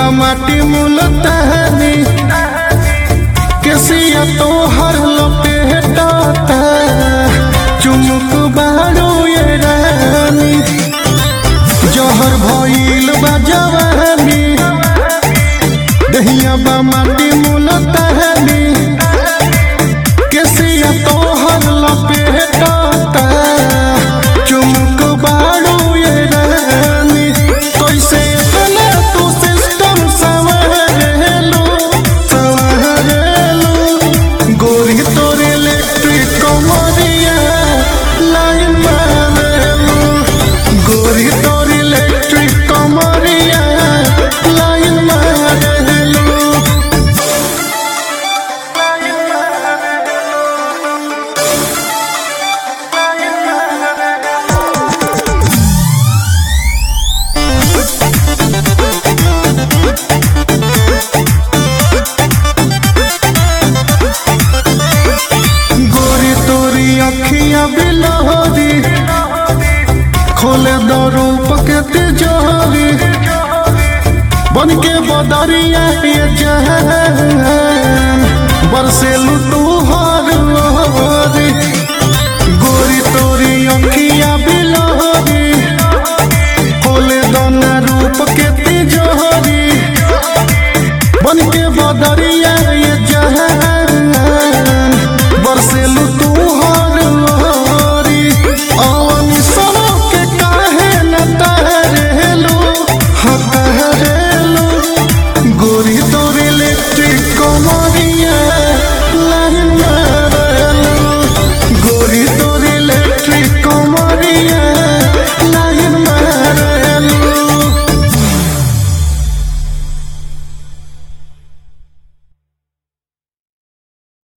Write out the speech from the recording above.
बा माटी मुलतानी केसिया तोहर लपेटता चुमुक बारो ये रानी जहर भइल बा जवानी दहिया बा माटी मुलतानी केसिया तोहर लपेटता चुमुक बारो ये रानी कैसे तले तू सिस्टम संवारेलू संवारेलू गोरी तोरे इलेक्ट्रिक कमरिया लाइन मारेलू गोरी तोरे इलेक्ट्रिक कमरिया लाइन मारेलू गोरी तोरी अखियां बिलोरी खोले दो रूप के तिजोरी बन के बदरिया ये जहान बरसे लुटू